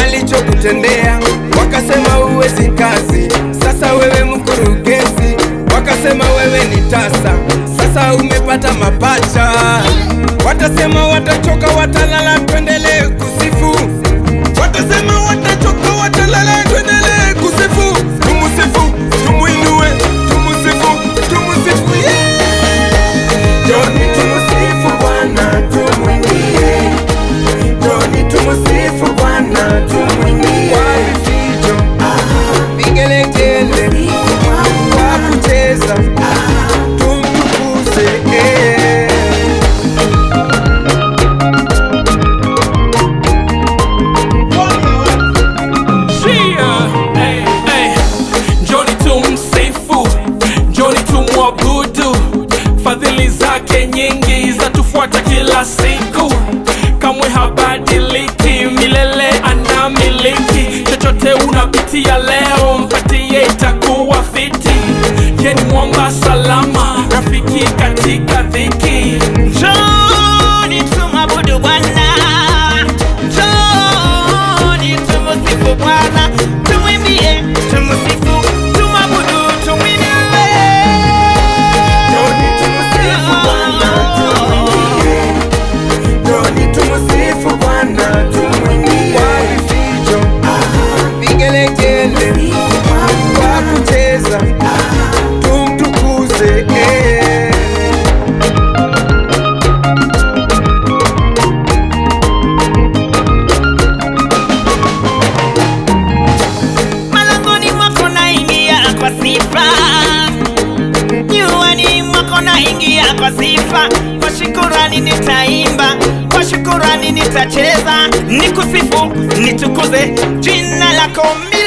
walichokutendea, wakasema huwezi kazi, sasa wewe mkurugenzi, wakasema wewe ni tasa, sasa umepata mapacha. Watasema watachoka, watalala, tuendelee kusifu. Watasema watachoka, watalala, tuendelee kusifu. Tumusifu, tumuinue, tumusifu, tumusifu, yeah! Joni tumusifu Bwana, tumwimbie. Joni tumusifu Bwana, tumwimbie. Kwa vifijo, vigelegele, kwa kucheza, tumtukuze, eh. Shia, hey, hey. Njoni tumsifu, njoni tumwabudu, fadhili zake nyingi zatufuata kila siku, kamwe habadiliki, milele anamiliki. Chochote unapitia leo, mpatie itakuwa fiti. Ye ni mwamba salama, rafiki katika dhiki. Njoni tumwabudu Bwana, njoni tumusifu Bwana, tumwimbie, tumusifu, tumwabudu, tumwinue. Joni tumusifu Bwana, tumwimbie. Joni tumusifu Bwana, tumwimbie. Kwa vifijo, vigelegele, kwa kucheza, tumtukuze, eh. Malangoni mwako naingia kwa sifa, nyuani mwako naingia kwa sifa. Kwa shukurani nitaimba, kwa shukurani nitacheza, nikusifu, nitukuze jina lako.